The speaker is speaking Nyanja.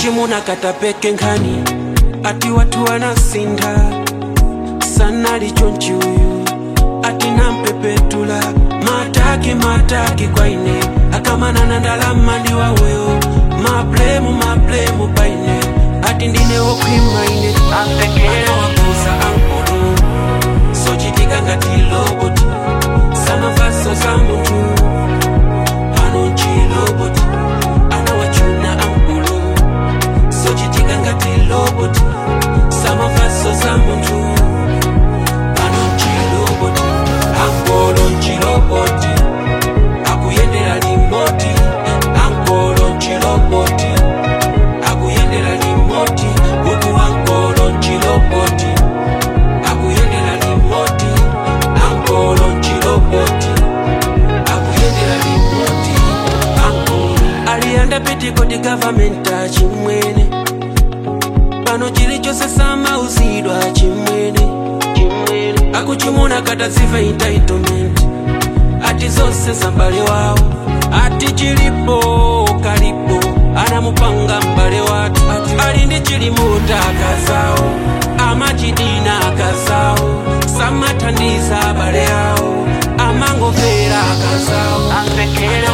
akuchimuna katapeke nkhani ati watu wanasinda sana lichonchi uyu ati nampepetula mataki mataki kwaine akamanana ndalama ndi waweyo mablemu mablemu paine ati ndine wokhwimaine anawakuza ankulu sochitika ngati loboti samafaso za munthu pano nchiloboti anawachuna ankulu sochitika ngati loboti samafaso za munthu pano nchiloboti ankolo nchiloboti akuyendera limoti ankolo nchiloboti akuyendera limoti uku ankolo nchiloboti akuyendera limoti ankolo nchiloboti akuyendera limoti ankolo aliyanda pitikoti gavamenta chimwene pano chilichonse samauzidwa chimwene chimwene akuchimuna kataziva entitlement ati zonse zambale wawo ati chilipo kalipo anamupanga mbale watu ali ndi chilimuta akazawo amachidina akazawo samathandiza abale awo amangomvera akazawo amvekera